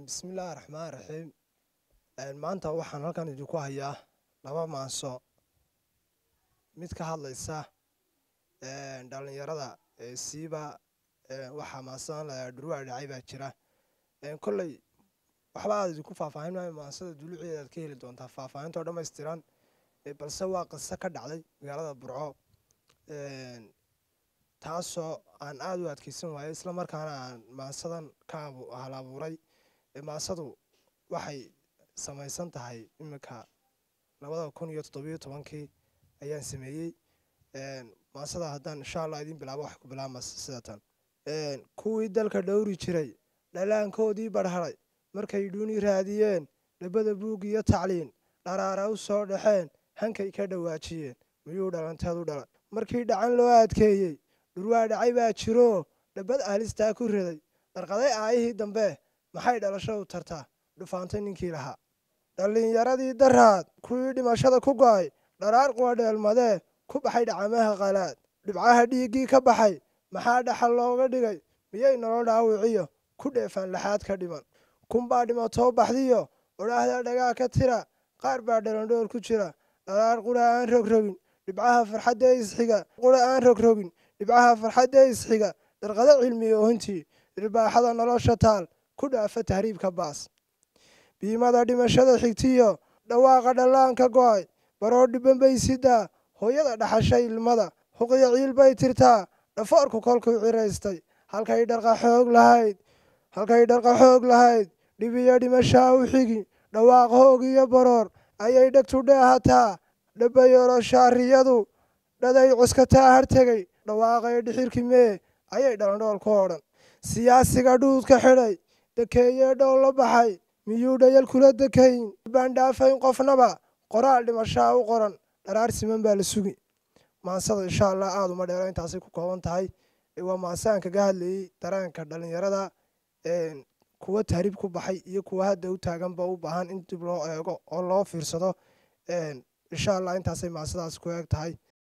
bismillaahi raxmaan raxiim maanta waxaan halkan idinku hayaa laba maanso mid ka hadlaysa dhalinyarada siiba waxaa maansadan la dhurwaa dhacay baa jira kolley waxba aad idinku faahfaahin maayo maansada duluceeda aad ka heli doontaa faahfaahintoo dhammaystiran balse waa qiso ka dhacday magaalada burco taasoo aan aada u adkeysan waayey isla markaana aan maansadan ka hal abuuray maansadu waxay samaysan tahay iminka labada kun iyo toddobiyo tobankii ayaan sameeyey maansada haddaan insha allah idiin bilaabo waxay ku bilaabmas sida tan kuwii dalka dhowri jiray dhalaankoodii barharay markay dhuuni raadiyeen dhabada buug iyo tacliin dharaara u soo dhaxeen hankay ka dhawaajiyeen miyuu dhalanteed u dhalan markii dhacan loo adkeeyey dhurwaa dhacay baa jiroo dhabbad ahlistaa ku riday dharqaday aayihii dambe maxay dhalasho u tartaa dhufaantay ninkii lahaa dhallinyaradii daraad kuwii dhimashada ku go'ay dharaar quwadheelmadee ku baxay dhacamaha qalaad dhibcaha dhiiggii ka baxay maxaa dhaxal looga dhigay miyay nolol dhaawiciyo ku dheefaan laxaad ka dhiman kunbaa dhimatoo baxdiyo odhaahda dhagaa ka tira qaar baa dhalandhoor ku jira dharaar qura aan rogrogin dhibcaha farxadda isxiga qura aan rogrogin dhibcaha farxadda isxiga dharqado cilmi oohintii irbaaxada nolosha taal ku dhaafa tahriibka baas biimada dhimashada xigtiyo dhawaaqa dhallaanka go'ay baroo dhiban bay sidaa hooyada dhaxashay ilmada huqiya ciil bay tirtaa dhafoorku kolkuu ciraystay halkay dharqa xoog lahayd halkay dharqa xoog lahayd dhibiyo dhimashaa u xigi dhawaaq hoog iyo baroor ayay dhegtu dheehataa dhabayoroshaariyadu dhaday cuskataa hartegay dhawaaqay dhixirki mee ayay dhalandhool ku odhan siyaasiga dhuudka xidhay dekeeyee dhow la baxay miyuu dhayal kula dekayn baan dhaafayn qofnaba qoraal dhimashaa u qoran dharaar siman baa la sugi maansada insha allah aada uma dheero intaasay ku kooban tahay waa maansaan kaga hadlayey dareenka dhalinyarada kuwa tahriib ku baxay iyo kuwa hadda u taaganba u baahan in dib loo eego oo loo fiirsado insha allah intaasay maansadaas ku eeg tahay